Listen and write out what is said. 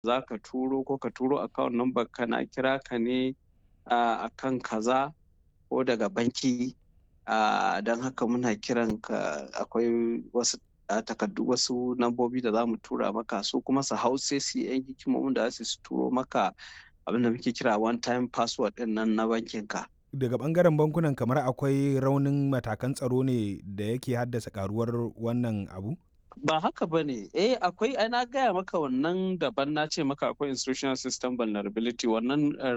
za ka turo ko ka turo account number ka na kira ka ne a kan kaza ko daga banki don haka muna kiran ka akwai wasu takardu wasu nambobi da za mu tura maka su kuma su hau sai su yan hikimomin da za su turo maka abin da muke kira one time password din nan na bankin ka daga bangaren bankunan kamar akwai raunin matakan tsaro ne da yake haddasa karuwar wannan abu ba haka ba ne eh akwai ana gaya maka wannan daban na ce maka akwai institutional system vulnerability wannan